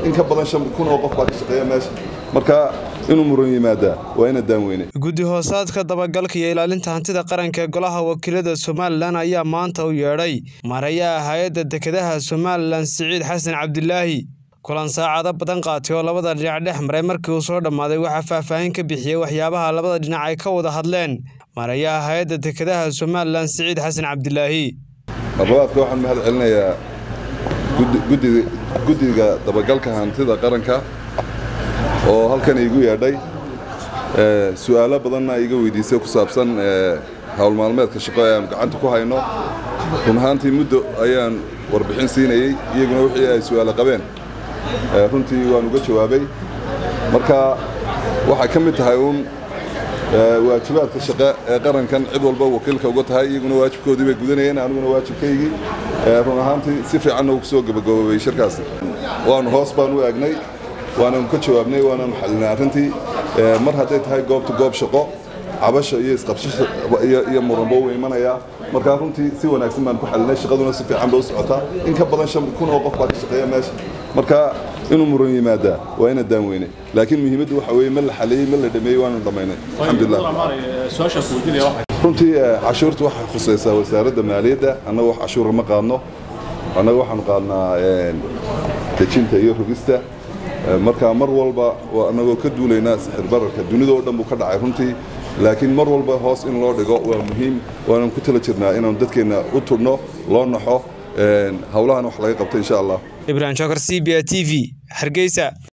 in ka badan shan kun oo qof baa ka shaqeeya meesha marka inuu muran yimaadaa waa ina daanweyne guddi hoosaadka dabagalka iyo ilaalinta hantida qaranka ee golaha wakiilada somalilan ayaa maanta u yeedhay marayaha hay-adda dekedaha somalilan siciid xasan cabdilaahi kulan saacado badan qaatay oo labada dhinac dhex maray markii uu soo dhammaaday waxaa faahfaahin ka bixiyey waxyaabaha labada dhinac ay ka wada hadleen marayaha hay-adda dekedaha somalilan siciid xasan cabdilaahi marlabaadka waxaan mahad celinayaa guddiga dabagalka hantida qaranka oo halkan iigu yeedhay su'aalo badanna iga weydiisay ku saabsan howl maalmeedka shaqo ee aan gacanta ku hayno run ahaantii muddo ayaan warbixin siinayey iyaguna wixii ay su'aalo qabeen runtii waan uga jawaabay marka waxay ka mid tahay uun waajibaadka shaqe ee qarankan cid walba wakiilka uga tahay iyaguna waajibkoodii bay gudanayeen aniguna waajibkaygii run ahaantii si fiicanna uu kusoo gabagaboobay shirkaasi waanu hoos baan u eegnay waananu ka jawaabnay waananu xalinay arrintii mar hadday tahay goobta goob shaqo cabasha iyo isqabsasha iyo muranba uu imanayaa markaa runtii si wanaagsan baan ku xalinay shaqaduna si fiican bay u socotaa in ka badan shan kun oo qof baa ka shaqeeya meesha marka inuu muran yimaadaa waa ina daanweyne laakiin muhiimaddu waxa weeye ma la xaleeyey ma la dhameeyey waanu dhammaynay alxamdulilah runtii cashuurta waxay khusaysaa wasaaradda maaliyadda annaga wax cashuura ma qaadno annaga waxaanu qaadnaa dejinta iyo rogista marka mar walba annagoo ka duulaynaa sixir bararka dunida oo dhan buu ka dhacay runtii laakiin mar walba hoos in loo dhigo waa muhiim waananu ku tala jirnaa inaanu dadkeenna u tudhno loo naxo howlahan wax laga qabto insha allah ibrahim shokar c b a t v hargeysa